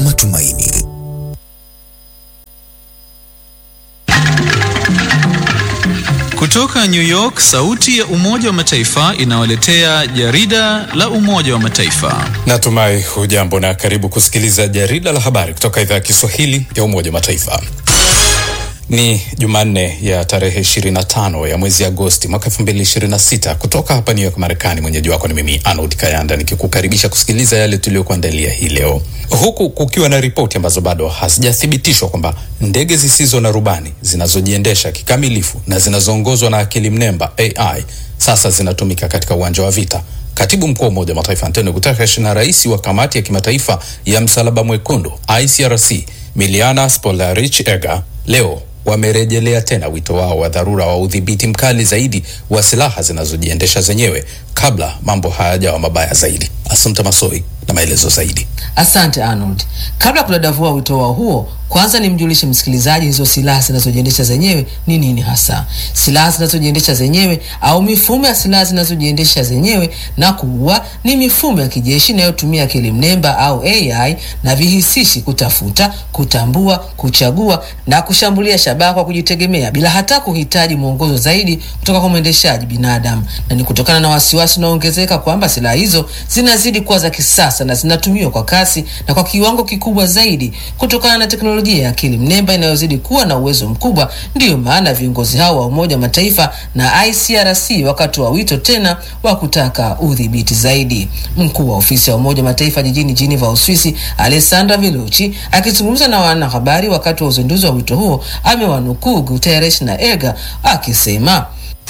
matumaini. Kutoka New York, sauti ya Umoja wa Mataifa inawaletea jarida la Umoja wa Mataifa. Natumai hujambo na karibu kusikiliza jarida la habari kutoka idhaa ya Kiswahili ya Umoja wa Mataifa. Ni Jumanne ya tarehe 25 ya mwezi Agosti mwaka 2026 kutoka hapa New York, Marekani. Mwenyeji wako ni mimi Arnold Kayanda nikikukaribisha kusikiliza yale tuliyokuandalia hii leo, huku kukiwa na ripoti ambazo bado hazijathibitishwa kwamba ndege zisizo na rubani zinazojiendesha kikamilifu na zinazoongozwa na akili mnemba AI sasa zinatumika katika uwanja wa vita. Katibu mkuu wa Umoja wa Mataifa Antonio Guterres na rais wa kamati ya kimataifa ya Msalaba Mwekundu ICRC Miliana Spolarich Ega leo wamerejelea tena wito wao wa dharura wa udhibiti mkali zaidi wa silaha zinazojiendesha zenyewe kabla mambo hayajawa mabaya zaidi. Asante Masoi na maelezo zaidi. Asante Arnold. Kabla ya kudadavua wito wao huo, kwanza nimjulishe msikilizaji hizo silaha zinazojiendesha zenyewe ni nini hasa. Silaha zinazojiendesha zenyewe au mifumo ya silaha zinazojiendesha zenyewe na kuua ni mifumo ya kijeshi inayotumia akili mnemba au AI na vihisishi kutafuta, kutambua, kuchagua na kushambulia shabaha kwa kujitegemea bila hata kuhitaji mwongozo zaidi kutoka kwa mwendeshaji binadamu, na ni kutokana na wasiwasi unaoongezeka kwamba silaha hizo zinazidi kuwa za kisasa na zinatumiwa kwa kasi na kwa kiwango kikubwa zaidi kutokana na teknolojia ya akili mnemba inayozidi kuwa na uwezo mkubwa. Ndiyo maana viongozi hao wa Umoja wa Mataifa na ICRC wakati wa wito tena wa kutaka udhibiti zaidi. Mkuu wa ofisi ya Umoja wa Mataifa jijini Geneva, Uswisi, Alessandra Velucci akizungumza na wanahabari wakati wa uzinduzi wa wito huo amewanukuu Guterres na Ega akisema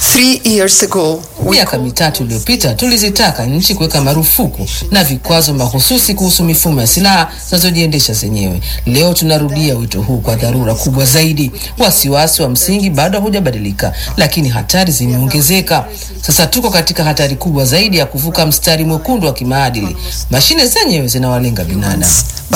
Miaka mitatu iliyopita tulizitaka nchi kuweka marufuku na vikwazo mahususi kuhusu mifumo ya silaha zinazojiendesha zenyewe. Leo tunarudia wito huu kwa dharura kubwa zaidi. Wasiwasi wa msingi bado hujabadilika, lakini hatari zimeongezeka. Sasa tuko katika hatari kubwa zaidi ya kuvuka mstari mwekundu wa kimaadili. Mashine zenyewe zinawalenga binadamu.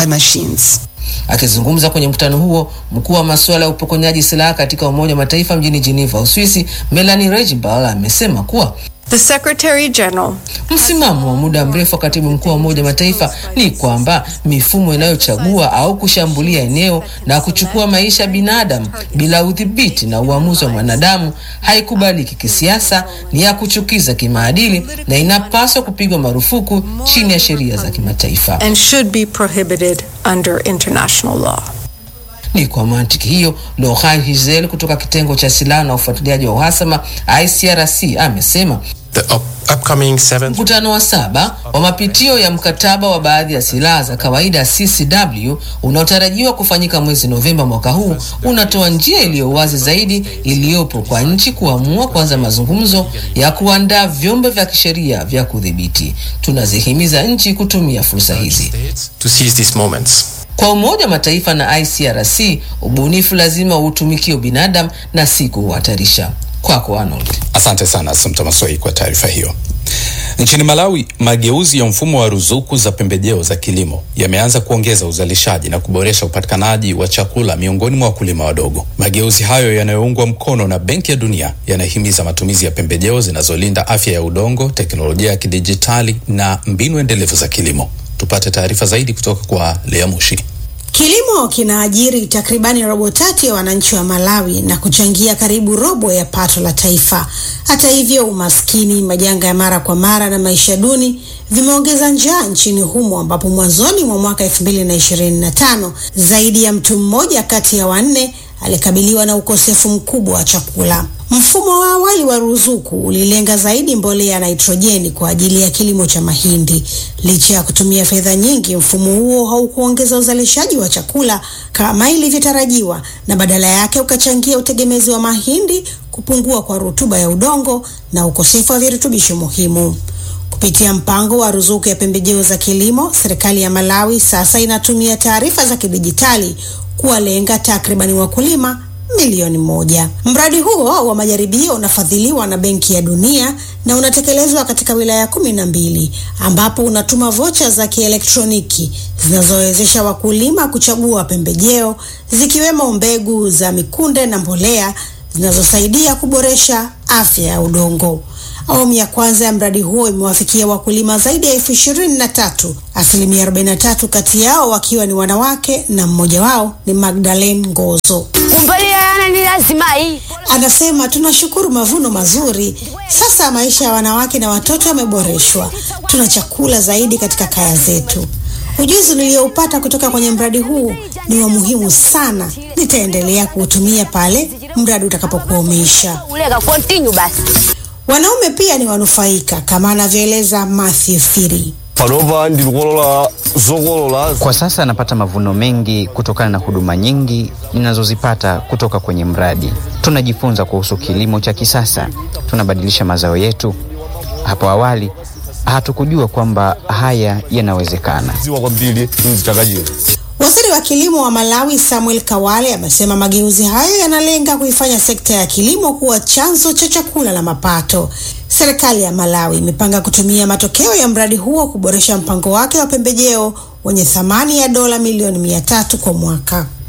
Akizungumza kwenye mkutano huo, mkuu wa masuala ya upokonyaji silaha katika Umoja wa Mataifa mjini Geneva, Uswisi, Melanie Regenbauer amesema kuwa The Secretary General msimamo wa muda mrefu wa katibu mkuu wa Umoja wa Mataifa ni kwamba mifumo inayochagua au kushambulia eneo na kuchukua maisha ya binadamu bila udhibiti na uamuzi wa mwanadamu haikubaliki kisiasa, ni ya kuchukiza kimaadili na inapaswa kupigwa marufuku chini ya sheria za kimataifa. and should be prohibited under international law. Ni kwa mantiki hiyo, Lohai Hizel kutoka kitengo cha silaha na ufuatiliaji wa uhasama ICRC amesema The up upcoming seventh mkutano wa saba wa mapitio ya mkataba wa baadhi ya silaha za kawaida CCW unaotarajiwa kufanyika mwezi Novemba mwaka huu unatoa njia iliyo wazi zaidi iliyopo kwa nchi kuamua kuanza mazungumzo ya kuandaa vyombo vya kisheria vya kudhibiti. Tunazihimiza nchi kutumia fursa hizi. states to seize these moments. Kwa Umoja wa Mataifa na ICRC, ubunifu lazima uutumikie ubinadamu na si kuuhatarisha. Kwako Arnold. Asante sana Asante Masoi kwa taarifa hiyo. Nchini Malawi, mageuzi ya mfumo wa ruzuku za pembejeo za kilimo yameanza kuongeza uzalishaji na kuboresha upatikanaji wa chakula miongoni mwa wakulima wadogo. Mageuzi hayo yanayoungwa mkono na Benki ya Dunia yanahimiza matumizi ya pembejeo zinazolinda afya ya udongo, teknolojia ya kidijitali na mbinu endelevu za kilimo. Tupate taarifa zaidi kutoka kwa Lea Mushi. Kilimo kinaajiri takribani robo tatu ya wananchi wa Malawi na kuchangia karibu robo ya pato la taifa. Hata hivyo, umaskini, majanga ya mara kwa mara na maisha duni vimeongeza njaa nchini humo, ambapo mwanzoni mwa mwaka 2025 zaidi ya mtu mmoja kati ya wanne alikabiliwa na ukosefu mkubwa wa chakula. Mfumo wa awali wa ruzuku ulilenga zaidi mbolea ya nitrojeni kwa ajili ya kilimo cha mahindi. Licha ya kutumia fedha nyingi, mfumo huo haukuongeza uzalishaji wa chakula kama ilivyotarajiwa, na badala yake ukachangia utegemezi wa mahindi, kupungua kwa rutuba ya udongo na ukosefu wa virutubisho muhimu. Kupitia mpango wa ruzuku ya pembejeo za kilimo, serikali ya Malawi sasa inatumia taarifa za kidijitali kuwalenga takribani wakulima milioni moja. Mradi huo wa majaribio unafadhiliwa na Benki ya Dunia na unatekelezwa katika wilaya kumi na mbili ambapo unatuma vocha za kielektroniki zinazowezesha wakulima kuchagua pembejeo zikiwemo mbegu za mikunde na mbolea zinazosaidia kuboresha afya ya udongo. Awamu ya kwanza ya mradi huo imewafikia wakulima zaidi ya elfu ishirini na tatu, asilimia 43 kati yao wakiwa ni wanawake na mmoja wao ni Magdalene Ngozo. Anasema tunashukuru mavuno mazuri. Sasa maisha ya wanawake na watoto yameboreshwa, tuna chakula zaidi katika kaya zetu. Ujuzi niliyoupata kutoka kwenye mradi huu ni wa muhimu sana. Nitaendelea kuutumia pale mradi utakapokuwa umeisha. Wanaume pia ni wanufaika kama anavyoeleza Matthew Firi. Kwa sasa napata mavuno mengi kutokana na huduma nyingi ninazozipata kutoka kwenye mradi. Tunajifunza kuhusu kilimo cha kisasa, tunabadilisha mazao yetu. Hapo awali hatukujua kwamba haya yanawezekana. Waziri wa kilimo wa Malawi Samuel Kawale amesema mageuzi hayo yanalenga kuifanya sekta ya kilimo kuwa chanzo cha chakula na mapato. Serikali ya Malawi imepanga kutumia matokeo ya mradi huo kuboresha mpango wake wa pembejeo wenye thamani ya dola milioni mia tatu kwa mwaka.